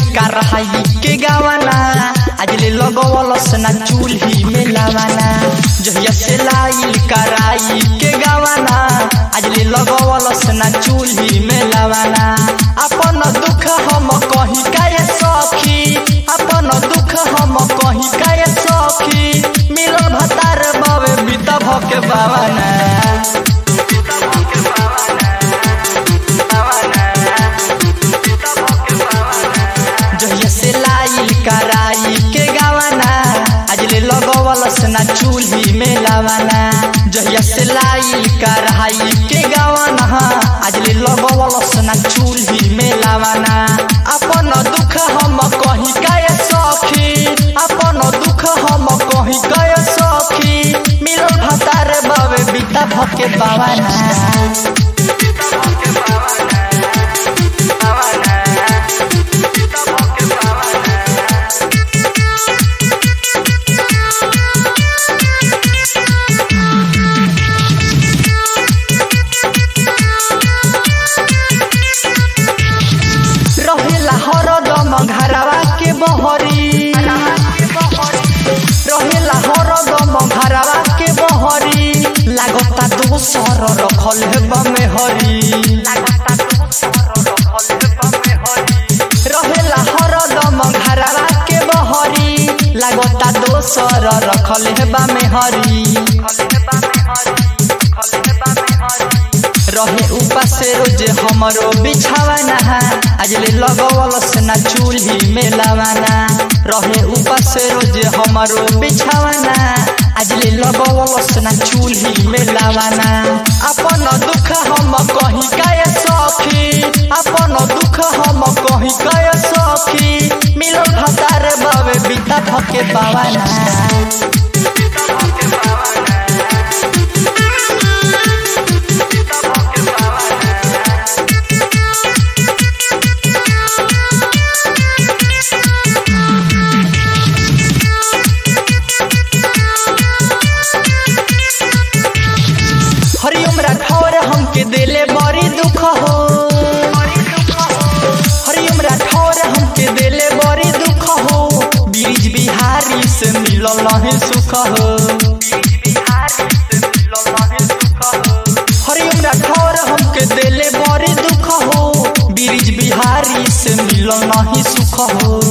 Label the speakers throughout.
Speaker 1: कराई के गावाना आज ले लगवलस ना चूल्ही में लावाना जहिया से लाइल कराई के गावाना आज ले लगवलस ना चूल्ही में लावाना अपन दुख हम कही काय सखी अपन दुख हम कही काय सखी मिलल भतार बावे बीता भके बावाना जहिया से लाइल कराई के गावाना आज ले लगवलस ना चूल्ही में लावाना जहिया से लाइल कराई के गावाना आज ले लगवलस ना चूल्ही में लावाना अपन दुख हम कही काय सखी अपन दुख हम कही काय सखी मिलल भतार बावे बीता भके बावाना रहेला हरदम घरवा के बहरी रहेला हरदम घरवा के बहरी लागता दोसर रखल हेबा में हरी रहेला हरदम घरवा के बहरी लागता दोसर रखल हेबा में हरी रहे उपास रोज हमरो बिछावाना आज ले लगवलस ना चूल्ही में लावाना रहे उपास रोज हमरो बिछावाना आज ले लगवलस ना चूल्ही में लावाना अपन दुख हम कही काय सखी अपन दुख हम कही काय सखी मिलल भतार बावे बीता भके बावाना हरिओम राठौर हमके दिले बड़ी दुख हो हरिओम राठौर हमके दिले बड़ी दुख हो ब्रिज बिहारी से मिलल नहीं सुख हो हरिओम राठौर हमके दिले बड़ी दुख हो ब्रिज बिहारी से मिलल नहीं सुख हो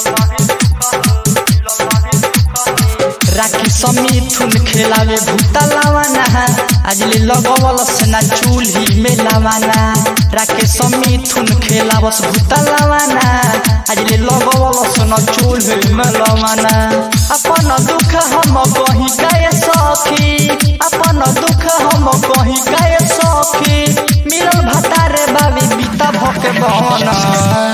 Speaker 1: राखी समीथुन खेलावे भूता लावाना आज ले लगवलस ना चूल्ही में लावाना राखे समीथुन खेलावस भूता लावाना आज ले लगवलस ना चूल्ही में लावाना अपन दुख हम कही काय सखी अपन दुख हम कही काय सखी मिलल भतारे बाबी बीता भके बहना